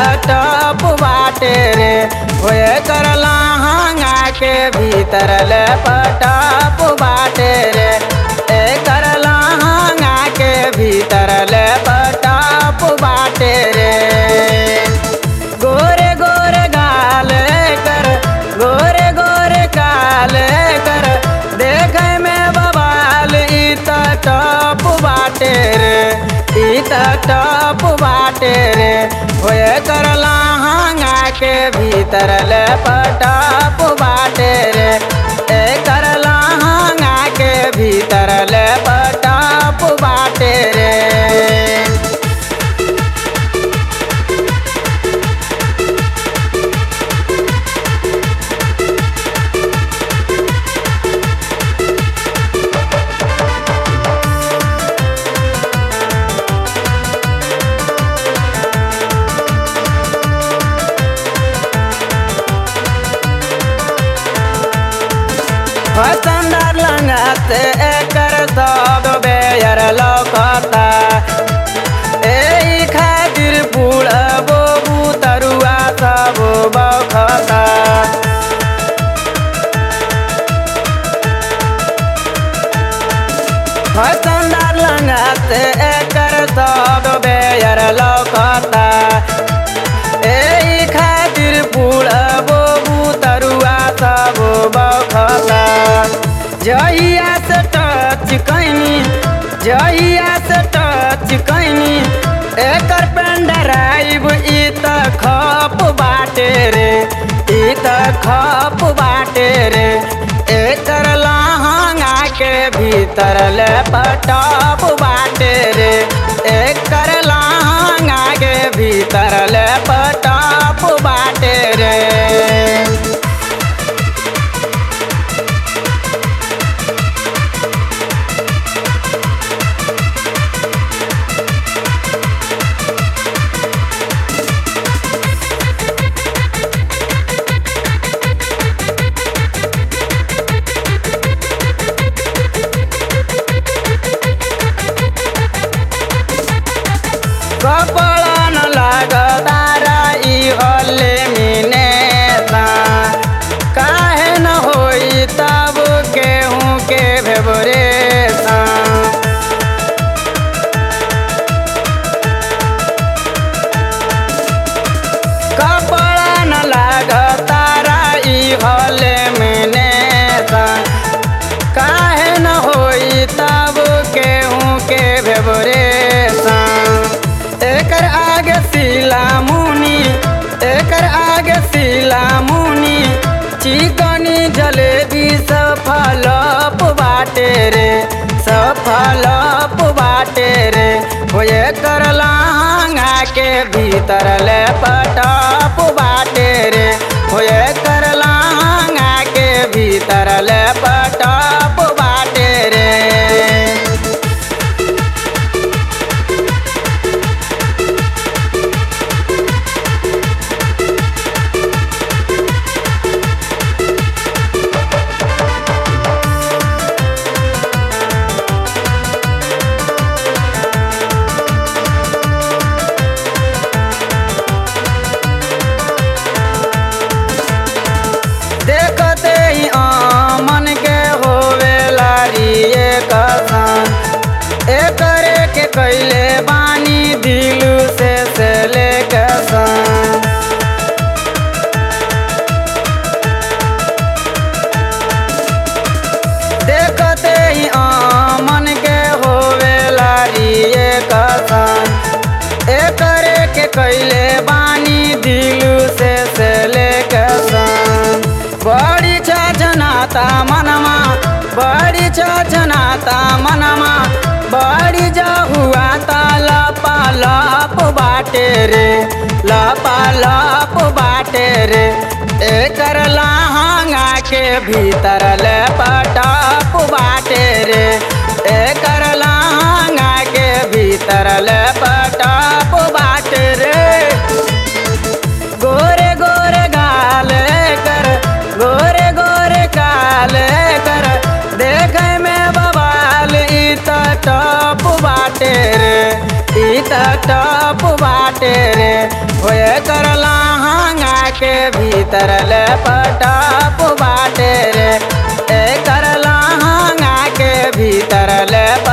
टप बाटे रे होए करला हांगा के भीतर ले पटप बाटे रे ए करला हांगा के भीतर ले पटप बाटे रे गोरे गोरे गाल कर गोरे गोरे काल कर देखे में बबाल ई त टप बाटे रे ई त टप बाटे रे होए करला हांगा के भीतर ले पटप बाटे रे ए करला हांगा के भीतर ले पटप बाटे रे फसंदार लंगत एकर सब बेयर लौकता एही खातिर बुढ़बो बुतरुआ सब बखता फसंदार लंगत एकर सब बेयर लौकता एही खातिर बुढ़बो बुतरुआ सब बखता जहिया से टच कैनी जहिया से टच कैनी एकर पेंडराइब ई त खप बाटे रे ई त खप बाटे रे एकर लहंगा के भीतर ले पटप बाटे रे एकर लहंगा के भीतर ले पटप बाटे रे कपड़ा न लागतारा ई हल्ले मिने सा काहे न होई तब केहूँ के भेबरे सा कपड़ा न लागतारा ई हल्ले मिने सा काहे न होई तब केहूँ के भेबरे सा एकर आगे सिला मुनी एकर आगे सिला मुनी चिकनी जलेबी सफलप बाटे रे सफलप बाटे रे होए कर लहंगा के भीतर ले पटप बाटे रे होए कर लहंगा के भीतर ले पटप बाटे रे देखते ही आमन के होवे लारी कसन एकरे के कैले बानी दिल से से ले कसन देखते ही आमन के होवे लारी कसन एकरे के कैले बानी दिल से से ले कसन बड़ी छनाता मनमा बड़ी छनाता मनमा बड़ी हुआ ता लपा लप बाटे रे लपा लप बाटे रे एकर लहंगा के भीतर ले पटप बाटे रे एकर लहंगा के भीतर ले पटप बाटे रे गोरे गोरे गाल कर गोरे गोरे काल कर देखे में बवाल ई त टप बाटे रे ई त टप बाटे रे होए कर के भीतर ले पटाप बाटे रे एकर लहंगा के भीतर ले